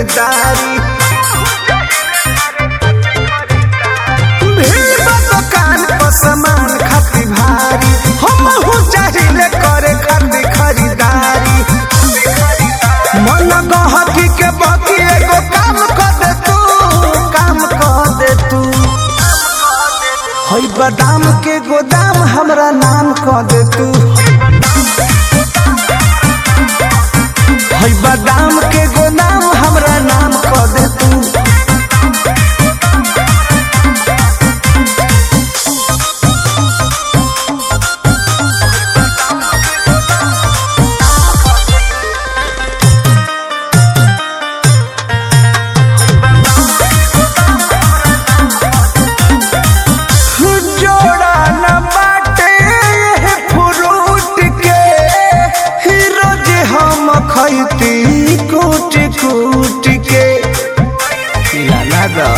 खरीदारी भीड़ बा दुकान पर सामान खाती भारी हमहू चाहिले करे खाती खरीदारी मन गहकी के बकी एगो काम कर दे तू काम कर दे तू हई बादाम के गोदाम हमरा नाम कर दे तू हई बादाम के गोदाम हमरा नाम कर दे तू जोड़ा न बाटे ये फ्रूट के ही रोज हम खैती कूट कूट के लाला दा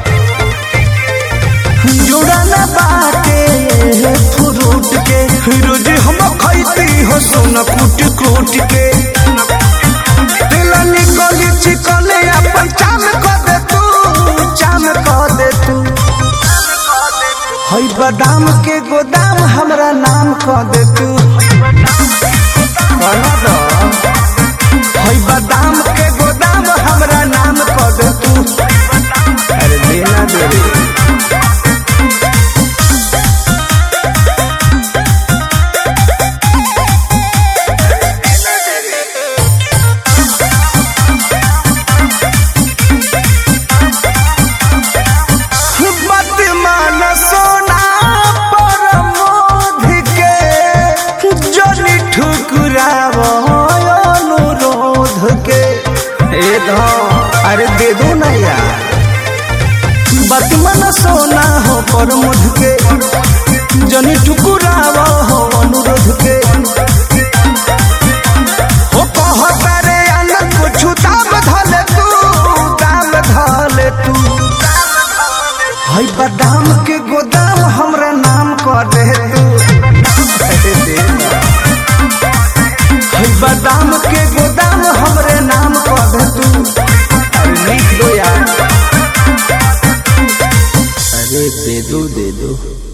जोड़ा न बाटे ये फ्रूट के ही रोज हम खैती हो सोना कूट कूट के दिल निकली चिकने अपन चाम कर दे तू चाम कर दे तू हई बादाम के गोदाम हमरा नाम कह दे तू कहना दो। हई बादाम के गोदाम हमरा नाम कह दे तू अरे देना दे रे मत मान सोना पर मोध के जनी ठुकराव अनुरोध के ए दो अरे दे दो ना यार मत मान सोना हो पर मोध के जनी ठुकराव हो अनुरोध के हो कहता रे आनंद कुछ दाम धले तू दाम धले तू हई बादाम के गोदाम हमरा नाम कर दे तू अरे दे ना। हई बादाम के गोदाम हमरे नाम कर दे तू अरे लिख दो यार अरे दे दो दे दो